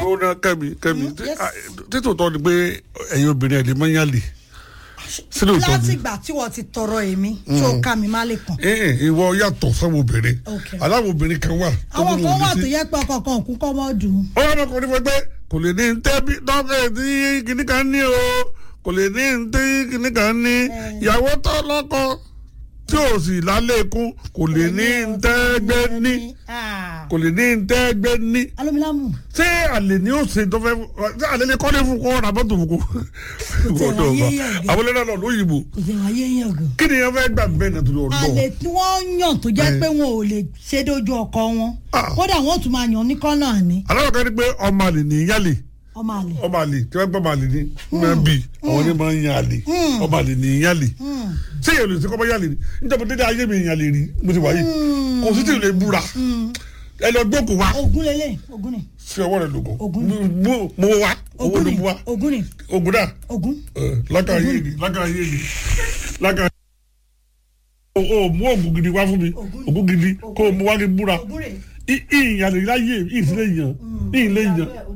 ó ná kẹ́mi kẹ́mi Mm, yes. títòótọ́ ni pé ẹ̀yin obìnrin ẹ̀ lè mọ́ yálè sílẹ̀ òótọ́ láti ni ìgbà tí wọ́n ti tọrọ èmi tó ká mi má lè kàn. ẹ̀ẹ́n ìwọ yàtọ̀ sáwọn obìnrin Okay. aláwọ̀ obìnrin kan wà tó àwọn kún kan wà òbí tó sí. yẹ pé ọkọ̀ kan òkú kọ́ mọ́ dùn. ó wà lọkùnrin fún pé kò lè ní tẹ́bí dọ́kẹ́ tí kìnnì kan ní o kò lè ní tí kìnnì kan ní ìyàwó tó lọ́kọ tí ò sì lálé kún kò lè ní tẹ́gbẹ́ ní kò lè ní tẹ́gbẹ́ ní alomilamu ṣé àlè ni ó ṣe tó fẹ́ ṣé àlè lè kọ́lé fún kọ́ ọ̀nà bọ́tò fún kó. tẹ̀ wáyé yàn gan. àwọn ẹlẹ́dàá lọ lóyìnbó kò sí wáyé yàn gan. kí ni ẹ fẹ́ gbà bẹ́ẹ̀ náà tó lọ lọ. àlè tí wọ́n yàn tó jẹ́ Eh. pé wọn ò lè ṣe dójú ọkọ wọn Ah. kódà wọn ò tún máa yàn ní kọ́nà ní aláwọ̀ kan ní pé ọmọ àlè ní yálè ọmọ àlè. ọmọ àlè tí wọ́n gbọ́ ọmọ àlè ní máa bì àwọn ní máa ń yan àlè ọmọ àlè ní yálè ṣé èèyàn lè ṣe kọ́ bá yálè ní níjọba dédé ayé mi yàn lè rí mo ti wáyé kò sí tí ì lè búra ẹ lọ gbókùn wa ogun lele ogun ni fi ọwọ́ rẹ lògùn Ògún. mo mo wa owó ogun ló ni mu wa ogun ni ogun náà ogun. lákàá yé ni lákàá yé ni lákàá o o mú ògùn gidi wá fún mi Ògún. ògùn gidi kó o mú wá kí n búra ogun rè ìyàn lè láyé ìfilẹ̀ yàn ìyìn lè yàn